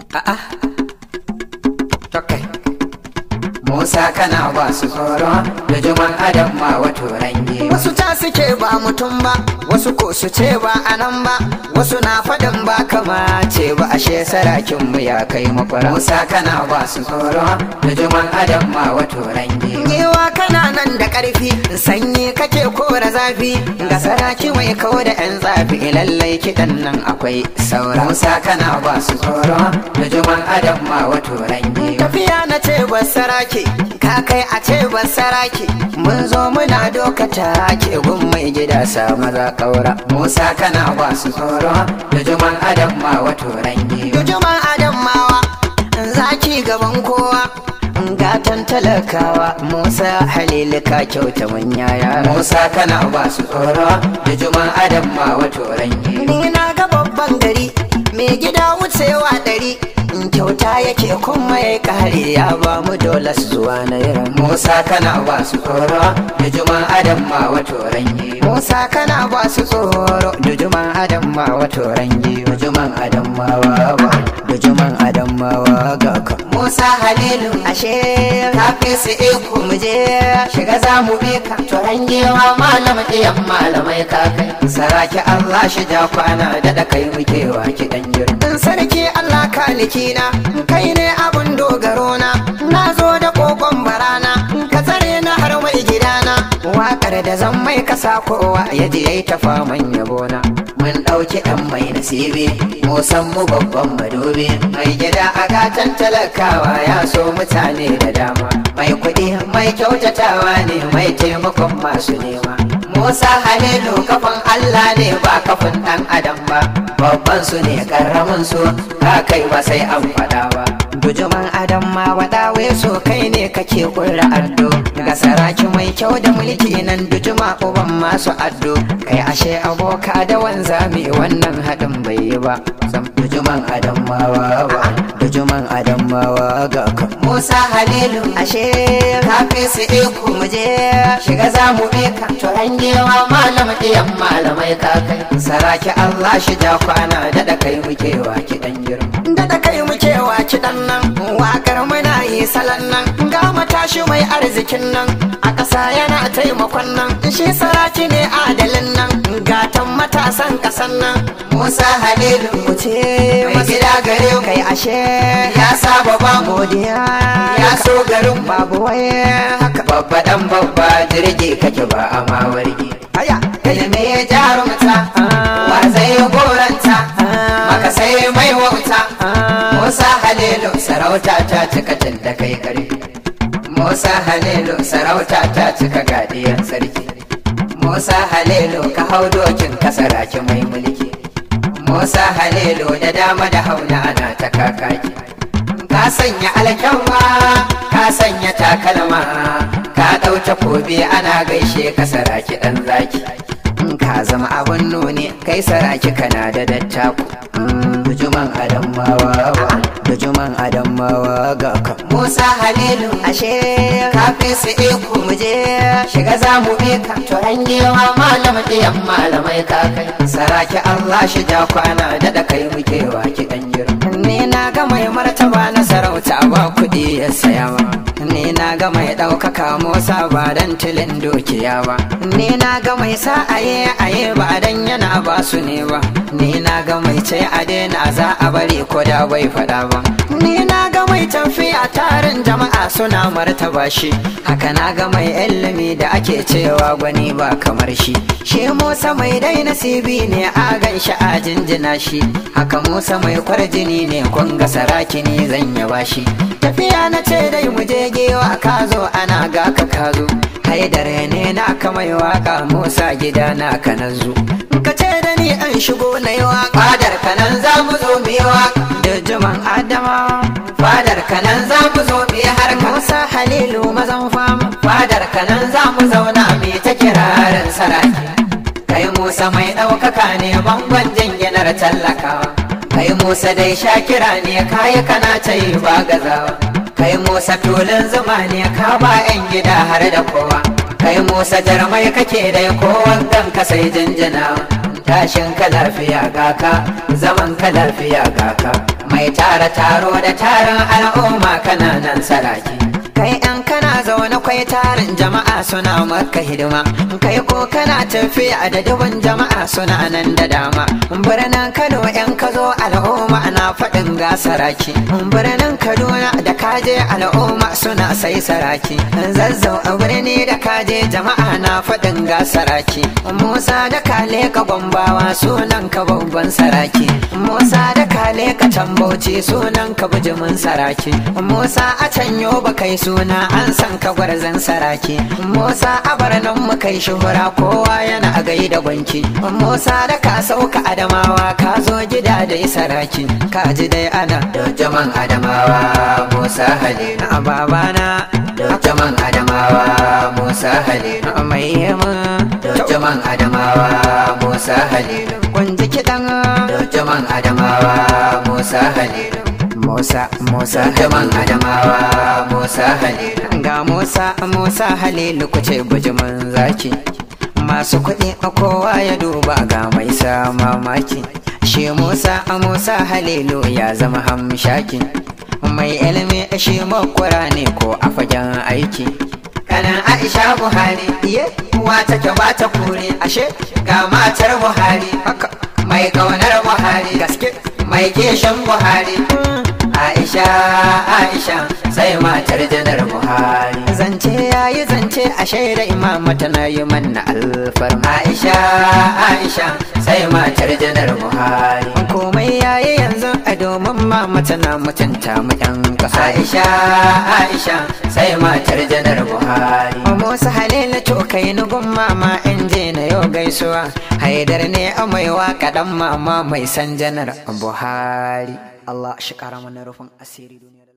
A'a. Okay. Musa kana ba su tsoro da juman adam ma wato range. Wasu ta suke ba mutum ba, wasu ko su ce ba a nan ba, wasu na faɗin ba kama ce ba ashe sarakin mu ya kai makwara. Musa kana ba su tsoro da juman adam ma wato range. Yewa kana nan da ƙarfi, sanyi kake kora zafi, ga saraki mai kawo da 'yan zafi lallai kiɗan nan akwai saura. Musa kana ba su tsoro da juman adam ma wato range. Tafiya na ce ba saraki, ka kai a ce ba saraki, mun zo muna dokata ke gun mai gida sa maza ƙaura. Musa kana ba su tsoro da juman adam ma wato range. Jujuman Adam mawa, zaki gaban kowa. Gatan talakawa Musa Halilu ka kyauta manya yara. Musa kana ba su tsoro da juman adam ma wato range. Ni na ga babban gari, mai gida wucewa ɗari. In kyauta yake kuma ya kare ya ba mu dole su zuwa na yaran. Musa kana ba su tsoro da juman adam ma wato range. Musa kana ba su tsoro, dujuman Adam ma wato rangi. Juman adam ma wa ba. Dujuman Adam ma wa ga ka. Musa Halilu Ashe ka fi su iko mu je shiga za mu bi ka to rangewa malam ɗiyan malamai ka kai. Saraki Allah shi ja kwana da da kai muke wa kiɗan girma. In sarki Allah kalikina kai ne abun dogaro na na zo da kokon barana ka tsare na har mai gidana waƙar da zan mai kasa kowa ya je yayi ta faman yabona Mun ɗauki ɗan mai nasibi, mu san mu babban madobi. Mai gida a gatan talakawa ya so mutane da dama. Mai kuɗi mai kyautatawa ne mai taimakon masu nema. Musa Halilu kafan Allah ne ba kafin ɗan adam ba. Babban su ne ƙarramin su, ka kai ba sai an faɗa ba. Dujuman Adam ma waɗawe so kai ne kake kurra addo Ga saraki mai kyau da mulki nan dujuma uban masu addo Kai ashe aboka da wanzami wannan haɗin bai yi ba Sam dujuman Adam ma wa ba Dujuman Adam ma wa ga ka Musa Halilu Ashe ka fi su iko mu je shiga za mu bi ka to rangewa malam ɗiyan malamai ka kai. Saraki Allah shi ja kwana da da kai muke wa kiɗan girma. Daɗa kai muke wa kiɗan nan Waƙar muna yi salon nan Ga matashi mai arzikin nan A ƙasa yana taimakon nan Shi saraki ne adalin nan Gatan matasan ƙasan nan Musa Halilu Wuce mai gida gare mu kai ashe ya saba ba mu Godiya ya so garin mu. Babu waye haka Babba dan babba jirgi kake ba a mawargi. Aya Ilimi ya jarumta wa zai goranta maka sai mai wauta. Musa Halilu sarauta ta cika tun da kai karfi. Musa Halilu sarauta ta cika gadiyan sarki. Musa Halilu ka hau dokin kasaraki mai mulki. Musa Halilu da dama da hauna ana ta kakaki. Ka sanya alkyamma, ka sanya takalma, ka ɗauke kobe ana gaishe ka saraki ɗan zaki. in ka zama abun nuni kai saraki kana da dattaku Dujuman Adamawa ba Dujuman Adamawa ga ka Musa Halilu Ashe ka fi su iko mu je shiga za mu bi ka to rangewa malam ɗiyan malamai ka kai. Saraki Allah shi ja kwana da da kai muke wa kiɗan girma. Ni na ga mai martaba na sarauta ba kuɗi ya saya ba. Ni na ga mai ɗaukaka Musa ba dan tilin dukiya ba. Ni na ga mai sa aye aye ba dan yana ba su ne ba. Ni na ga mai ce a daina za a bari ko da bai faɗa ba. Ni na ga mai tafiya tarin jama'a suna martaba shi. Haka na ga mai ilimi da ake cewa gwani ba kamar shi. Shi Musa mai dai nasibi ne a gan shi a jinjina shi. Haka Musa mai kwarjini ne kun ga saraki ne zan yaba shi. Tafiya na ce dai mu je gewa ka zo ana ga ka ka zo. Haidare ne na ka mai waka Musa gida na ka na zo. Ka ce da ni an shigo na yi waka. Fadar kanan za mu zo mu yi waka. Da juman Adama. Fadar kanan za mu zo mu yi harka. Musa Halilu mazan fama. Fadar kanan za mu zauna mu yi ta kirarin saraki. Kai Musa mai ɗaukaka ne bangon jinginar tallakawa. Kai Musa dai shakira ne kayi kana ta yi ba gazawa. Kai Musa tulun zuma ne ka ba 'yan gida har da kowa. Kai Musa jarmai kake dai kowan ka sai jinjinawa. tashin ka lafiya gaka zaman ka lafiya gaka mai tara taro da tarin al'umma kananan saraki kai yan kana zaune kwai tarin jama'a suna maka hidima kai ko kana tafiya da dubin jama'a suna nan da dama birnin kano yan ka zo al'umma na faɗin ga saraki birnin kaduna da kaje al'umma suna sai saraki zazzau a birni da kaje jama'a na faɗin ga saraki musa da kale ka gombawa sunan ka babban saraki musa da kale ka tambauci sunan ka bijimin saraki musa a can ba kai suna an san ka gwarzan saraki musa a barnan mu kai shuhura kowa yana a gai da gwanki musa da ka sauka adamawa ka zo gida da saraki ka ji dai ana dojaman adamawa musa halilu a babana dojaman adamawa musa halilu mai yamma dojaman adamawa musa halilu kun ji kiɗan dojaman adamawa musa halilu musa musa dojaman adamawa musa halilu ga musa musa halilu kuce bujimin zaki masu kuɗi a kowa ya duba ga mai sa mamaki shi musa musa halilu ya zama hamshaki mai ilimi shi makwara ne ko a fagen aiki kanan aisha buhari iye uwa take ba ta kure ashe ga matar buhari haka mai kaunar buhari gaske mai keshin buhari aisha aisha sai matar janar buhari zance yayi zance a shaida imama tana yi manna alfarma aisha aisha sai matar janar buhari komai yayi yanzu a domin mama tana mutunta mu yan ƙasa aisha aisha sai matar janar buhari Musa Halilu to kai nugun mama in je na yau gaisuwa haidar ne a mai waka dan mama mai san janar Buhari Allah shi kara mana rufin asiri duniya